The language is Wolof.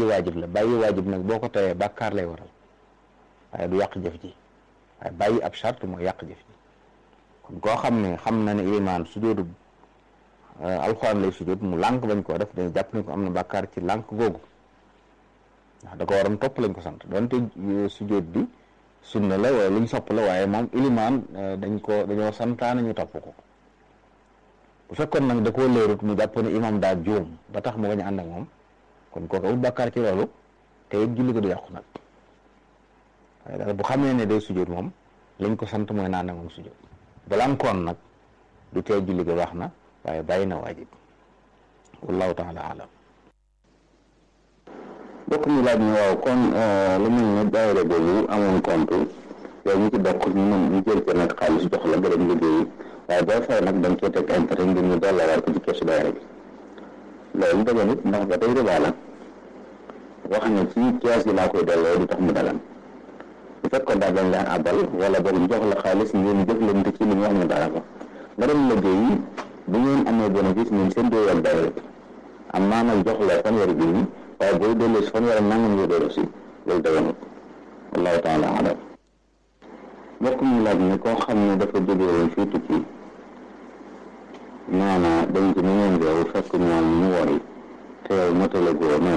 bàyyi waajib la bàyyi waajib nag boo ko tayee bàkkaar lay waral waaye du yàq jëf ji waaye bàyyi ab charte mooy yàq jëf ji kon koo xam ne xam na ne ilimaan sujjóotu alxuraan lay sujjóot mu lànk bañ koo def dañu jàpp ne ko am na bàkkaar ci lànk googu ndax da ko waroon topp lañ ko sant donte sujjóot bi sunna la wala luñ sopp la waaye moom ilimaan dañ ko dañoo santaane ñu topp ko bu fekkoon nag da koo leerut mu jàpp ne imam daa juum ba tax mu bañ a ànd ak moom kon kooku amul bàkkaar ci loolu te it julli ko du yàqu nag waaye daal bu xamee ne day sujjóot moom lañ ko sant mooy naan ak moom sujjóot balankoon nag du tee julli ko baax na waaye bàyyi na waajib wallahu taala alam bokk ñu laaj ne waaw kon lu mel ne daayira boobu amoon compte yow ñu ci bokk ñu mën ñu jël ko nag xaalis jox la nga dem liggéeyi waaye boo fay nag dañ cee teg intérêt ngir ñu delloowaat ko ci keesu daayira bi loolu dëgg nit ndax ba tey riba la wax ne ci kees gi laa koy delloo du tax mu dagan bu fekkoon daal dañ leen abal wala boog ñu jox la xaalis ngeen jëflante ci li ñu wax ne dara ko nga dem liggéeyi bu ngeen amee bénéfice ñun seen doo yor daayira bi am naa nag jox la fanweeri junni waaye booy delloo si fanweeri nangam nga delloo si loolu daganut wallahu taala alam mbokk mi laaj ne koo xam ne dafa jóge woon fii tukki nee na dañ ko ñu ngeen réew fekk ñoom ñu wori te yow matale goo